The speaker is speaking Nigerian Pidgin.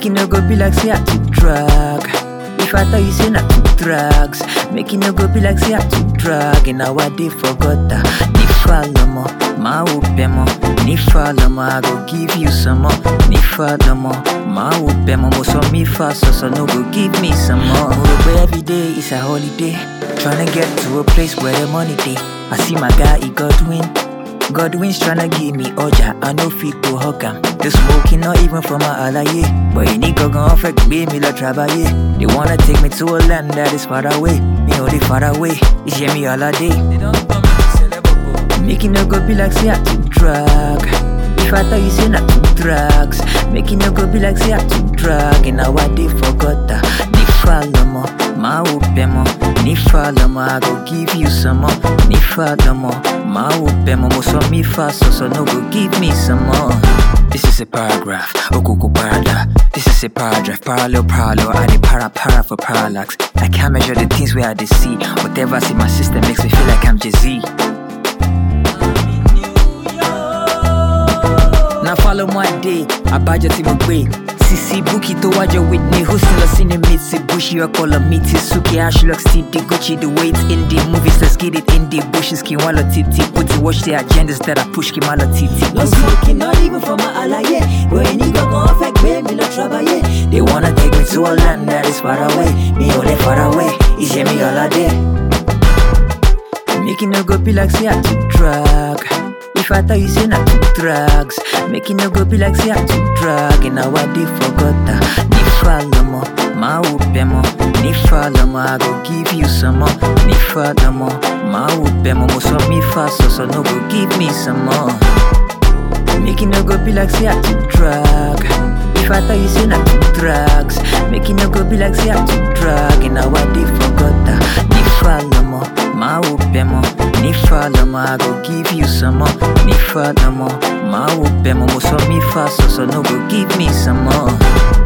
Make it no go be like say I took drug. If I tell you say not took drugs, make it no go be like say I took drug. And now I did forgot that. Ni follow more, my upemo. Ni follow more, I go give you some more. Ni follow more, my upemo. Mo so me fast, so so no go give me some more. But every day is a holiday. Tryna get to a place where the money day. I see my guy, he Godwin. Godwin's tryna give me oja, I no fit to hug am. The smoking not even from my alaye. But any go gon' affect me, me la trabaye. They wanna take me to a land that is far away. Me only far away, it's hear me all a day. They don't call me celeb. Make it no go be like say I took drug. If I tell you say not took drugs, make it no go be like say I took drug. And now I did forgot that. Ni follow more, my upemo. Ni follow more, I go give you some more. Ni follow more, my upemo. Mo so me fast, so so no go give me some more. This is a paragraph, okuku parada. This is a paragraph, parallel parallel. I need para para for parallax. I can't measure the things where I dey see. Whatever's in my system makes me feel like I'm Jay Z. Now follow my day, abaja ti mo gbe. Sisi Buki to wajo Whitney, hosting us in the Mitsubishi, I call a Mitsuki, Ashley, Steve, the Gucci, the weight in the movies, let's get it in the bushes, Kiwala Titi, put it, watch the agendas that I push, Kimala Titi. No smoking, not even from my alaye, but any go gon' affect me, me no trouble, yeah. They wanna take me to a land that is far away, me only far away, it's hear me all a day. Make it no go be like say I took drug. If I tell you say not took drugs, make it no go be like say I took drug. And now I did forgot that. Ni follow more, my upemo. Ni follow more, I go give you some more. Ni follow more, my upemo. Mo so me fast, so so no go give me some more. Make it no go be like say I took drug. If I tell you say not took drugs, make it no go be like say I took drug. And now I did forgot that. Ni follow more, my upemo. Ni follow more, I go give you some more. Ni follow more, my upemo. Mo so me fast, so so no go give me some more.